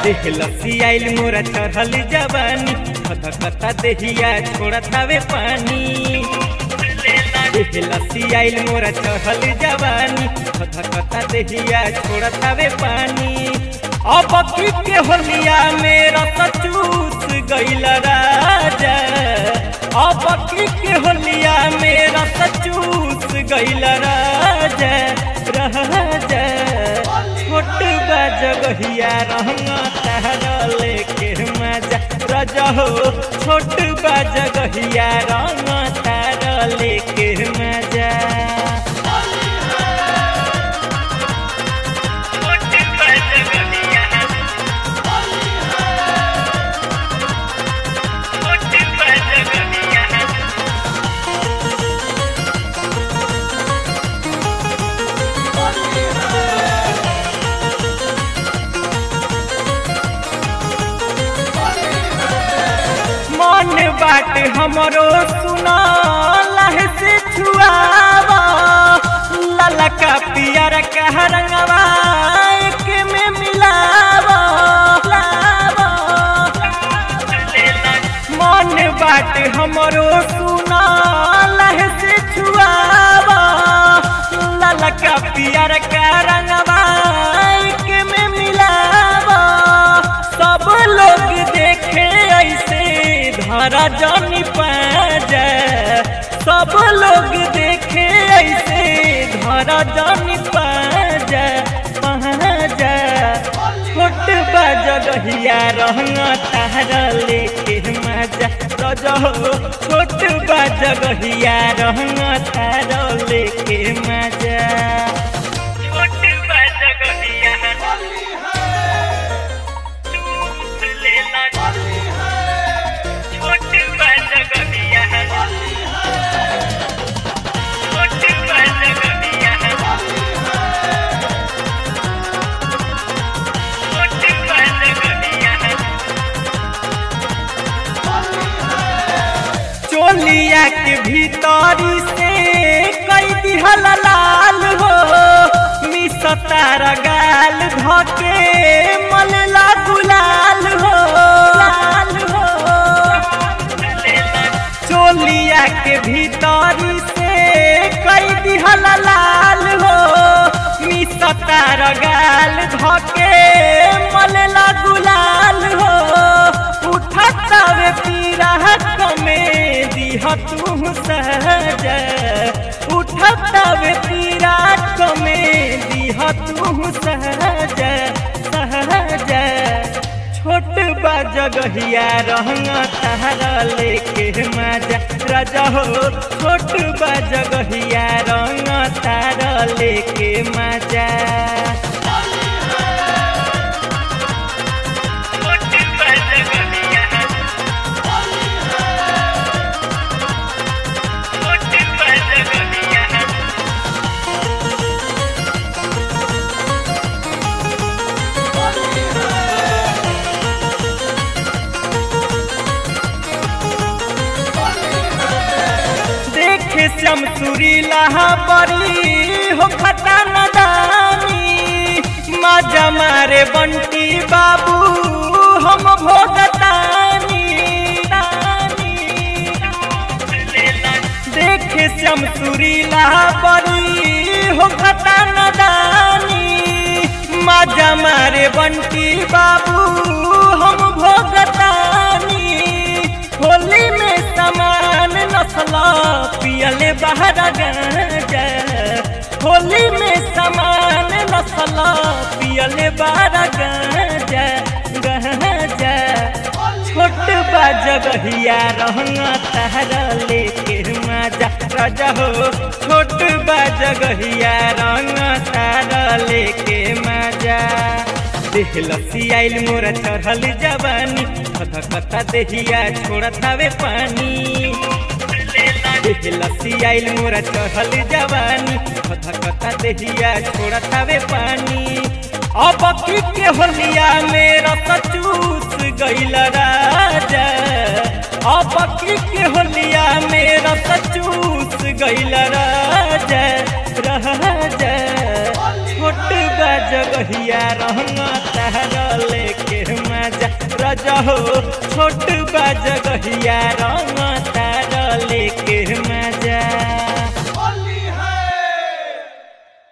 देख लसी आइल मोरा चढ़ल जवानी खतखता देहिया छोड़त हवे पानी देख लसी आइल मोरा चढ़ल जवानी खतखता देहिया छोड़त हवे पानी अब की के होलिया मेरा सचूस गइल राजा अब की के होलिया मेरा सचूस गइल राजा राजा छोट बा जगहिया रहंगा तारा लेके मजा राजा हो छोट बा जगहिया रहंगा तारा लेके मजा मन बाट हमरो सुना लह से छुआवा ललका पियर कह रंगवा एक में मिलावा लावा। मन बाट हमरो सुना लह से छुआवा ललका पियर कह रंगवा एक में मिलावा सब लोग देखे ऐसे धारा जानी पाजा सब लोग देखे ऐसे धारा जानी पाजा पाजा छोट बजगहिया रहना तारा लेके मजा रजहो छोट बजगहिया रहना तारा लेके मजा छोट बजगहिया चोलिया के भीतरी से कई दिहल लाल हो मिसतार गाल धके मलला गुलाल हो लाल हो चोलिया के भीतरी से कई दिहल लाल हो मिसतार गाल धके मलला गुलाल हो उठतावे पीरा में दिह तू सहजा उठतावे पीरा में दिह तू सहजा सहजा छोट बा जगहिया रहंगा तारा लेके मजा राजा हो छोट बा जगहिया रहंगा तारा लेके मजा देखे शमसुरी लहा बरी हो खता नदानी मजा मारे बंटी बाबू हम भोगतानी देखे शमसुरी लहा बरी हो खता नदानी मजा मारे बंटी बाबू हम भोगतानी होली में समान नस्ला पियले बाहर गांजा होली में समान नस्ला पियले बाहर गांजा गांजा छोट बा जगहिया रहना तारा लेके मजा राजा हो छोट बा जगहिया रहना तारा लेके मजा देख लसी आइल मोरा चढ़ल जवानी खतखता देहिया छोड़त हवे पानी देख लसी आइल मोरा चढ़ल जवानी खतखता देहिया छोड़त हवे पानी अब की के होलिया मेरा सचूस गइल राजा अब की के होलिया मेरा सचूस गइल राजा राजा छोट छोट बा जगहिया रंग तार लेके मजा रजहो छोट बा जगहिया रंग तार लेके मजा